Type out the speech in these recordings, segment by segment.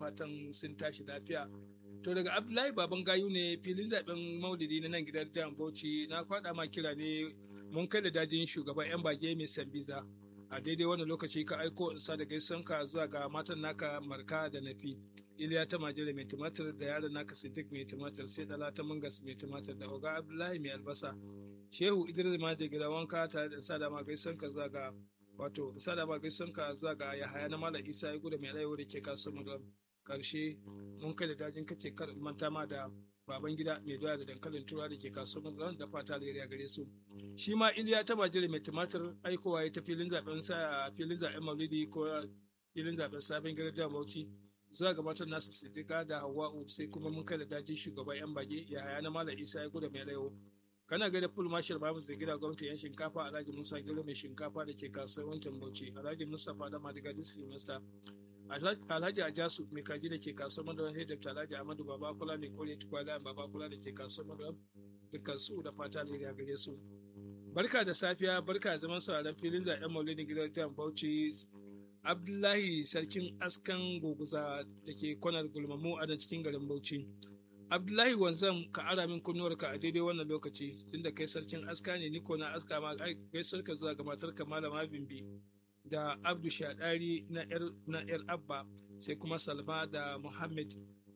fatan sun tashi lafiya to daga abdullahi baban gayu ne filin zaben maulidi na nan gidan dan bauchi na kwada ma kira ne mun kai da dajin shugaban yan bage mai sambiza a daidai wannan lokaci ka aiko in sa da gaisan ka zuwa ga matan naka marka da nafi iliya ta majira mai tumatir da yaron naka sidik mai tumatir sai dala ta mangas mai tumatir da oga abdullahi mai albasa shehu idris maje gida wanka tare da sada ma gaisan ka zuwa ga wato sada ma gaisan ka zuwa ga yahaya na malam isa ya gudu mai rayuwa da ke kasuwar madam karshe mun kai da dajin kace kar manta ma da baban gida mai doya da dankalin tura da ke kasuwar madam da fata da gare su shi ma iliya ta majira mai tumatir aikowa ya ta filin zaben sa filin zaben maulidi ko filin zaben sabon gidan da bauchi zuwa ga matan nasu siddiqa da hawa'u sai kuma mun kai da dajin shugaban yan bage ya haya na malam isa ya gudu mai rayuwa kana gaida full marshal babu zai gida gwamnati yan shinkafa alhaji musa gero mai shinkafa da ke kasuwar wancan bauchi alhaji mustapha da madiga district master alhaji ajasu mai kaji da ke kasuwar madara sai dr alhaji amadu baba kula mai kore tukwala baba kula da ke kasuwar madara dukkan su da fata ne ya gare su barka da safiya barka da zaman sauraron filin zaɓen maulidin gidan dan bauchi abdullahi sarkin askan goguza da ke kwanar gulmamu a nan cikin garin bauchi abdullahi wanzam ka ara min kunnuwarka a daidai wannan lokaci tunda kai sarkin aska ne ni ko na aska ma gaisar ka zuwa ga matarka malama bimbi da abdu shadari na yar na yar abba sai kuma salma da muhammad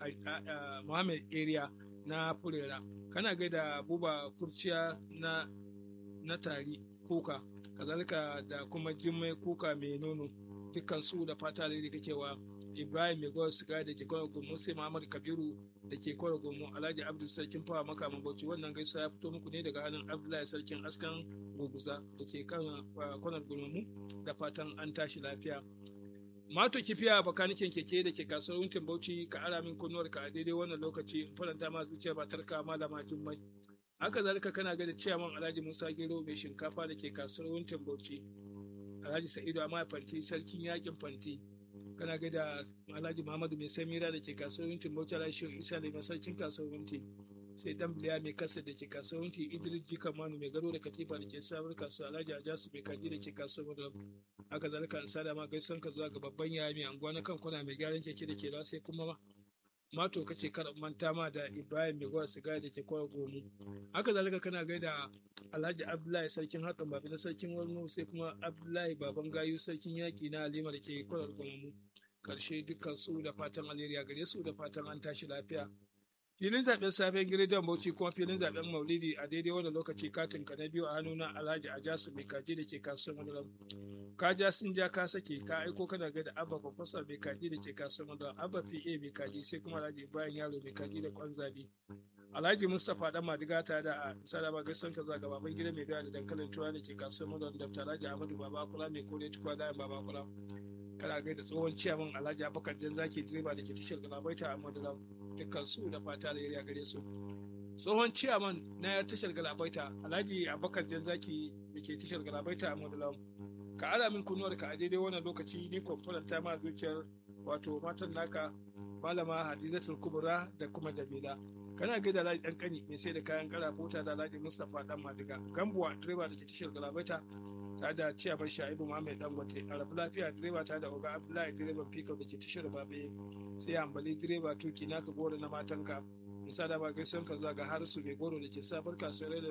muhammad area na furera kana gaida buba kurciya na na tari kuka kazalika da kuma jimmai kuka mai nono dukkan su da fata da kake wa ibrahim mai gwar siga da ke kwaro gomo sai muhammad kabiru da ke kwaro gomo alhaji abdul sarkin fawa maka bauchi wannan gaisa ya fito muku ne daga hannun abdullahi sarkin askan goguza da ke kwanar gomo da fatan an tashi lafiya mato kifiya bakanikin keke da ke kasuwar wuntin bauchi ka ara min kunnuwar ka a daidai wannan lokaci in faranta ma zuciya ba tarka malama jummai haka zalika kana ga da ciyaman alhaji musa gero mai shinkafa da ke kasuwar wuntin bauchi alhaji sa'idu amma fanti sarkin yakin fanti kana ga da alhaji muhammadu mai samira da ke kasuwar wuntin bauchi alhaji isa da mai sarkin kasuwar wunti sai dan biliya mai kasa da ke kasuwar wunti idris jika manu mai gado da katifa da ke sabar kasuwa alhaji ajasu mai kaji da ke kasuwar madara haka zalika an sada ma gaisan ka zuwa ga babban yaya mai anguwa na kan kuna mai gyaran keke da ke sai kuma mato kace kar manta ma da Ibrahim mai gwa siga da ke kwa gomu haka zalika kana gaida Alhaji Abdullahi sarkin hakan babi na sarkin Walmu sai kuma Abdullahi baban gayu sarkin yaki na Halima da ke kwarar gomu karshe dukkan su da fatan alheri gare su da fatan an tashi lafiya filin zaben safen gidan bauchi kuma filin zaben maulidi a daidai wannan lokaci katin ka na biyu a hannuna alhaji ajasu mai kaji da ke kasuwar madalam ka ja sun ja ka sake ka aiko kana ga da abba kwamfasa mai kaji da ke kasuwar madalam abba pa mai kaji sai kuma alhaji bayan yaro mai kaji da kwan zabi alhaji mustapha dan madiga ta da a saraba gaisan ka zaga baban gida mai doya da dankalin tuwa da ke kasuwar madalam da alhaji ahmadu baba kula mai kore tukwa da baba kula kana ga da tsohon ciyaman alhaji abubakar jan zaki direba da ke tashar galabaita a madalam dukkan su da fata da ya gare su tsohon ciyaman na tashar galabaita alhaji abubakar jan zaki da ke tashar galabaita a madalam ka ala min kunuwar ka a daidai wannan lokaci ni kwamfuran ta ma zuciyar wato matan naka malama hadizatul kubura da kuma jamila kana ga da alhaji dan kani mai sai da kayan kara bota da alhaji mustapha dan madiga gambuwa direba da ke tashar galabaita ta da ciyaman sha'ibu muhammad dangote a rafi lafiya direba ta da oga abdullahi direban fikau da ke tashar babe sai hambali direba tuki naka goro na matanka nisa da ba gaisan ka zuwa ga harisu mai goro da ke safar kasuwar da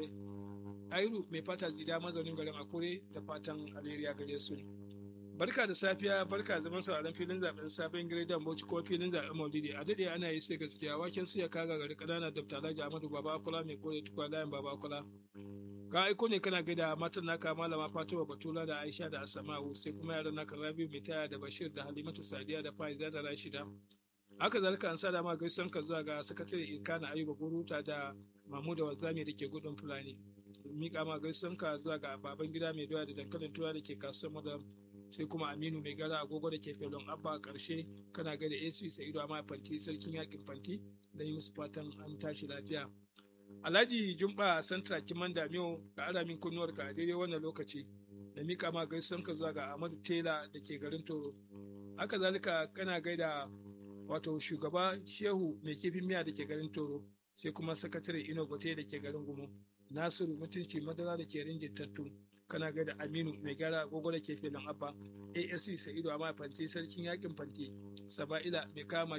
airu mai fata zida mazaunin garin akure da fatan alheriya gare su barka da safiya barka zaman sauraron filin zaben sabon gidan bauchi ko filin zaben maulidi a dade ana yi sai gaskiya waken su ya kaga gari kanana da talaji amadu baba kula mai kore tukwa layin baba kula ka aiko ne kana gaida matan naka malama fatima batula da aisha da asama'u sai kuma yaran naka rabi mai taya da bashir da halimatu sadiya da faiza da rashida haka zalika an sada ma gaisan ka zuwa ga sakatare ilkana ayuba buruta da mamu da wanzami da ke gudun fulani mika ma gaisan ka zuwa ga baban gida mai doya da dankalin tura da ke kasuwar madam sai kuma aminu mai gara agogo da ke felon abba karshe kana gaida ac sa'idu amma fanti sarkin yakin fanti da yi musu fatan an tashi lafiya Alhaji Jumba Santra Kiman Damiyo ga alamin kunnuwar ka a daidai wannan lokaci da mika ma gaisan ka zuwa ga Ahmadu Tela da ke garin Toro. Haka zalika kana gaida wato shugaba Shehu mai kifin miya da ke garin Toro sai kuma sakatare Ino Gote da ke garin Gumo. Nasiru mutunci madara da ke ringin tattu kana gaida Aminu mai gyara agogo da ke filin Abba. ASC Sa'idu Amma Fanti sarkin yakin Fanti. Saba'ila mai kama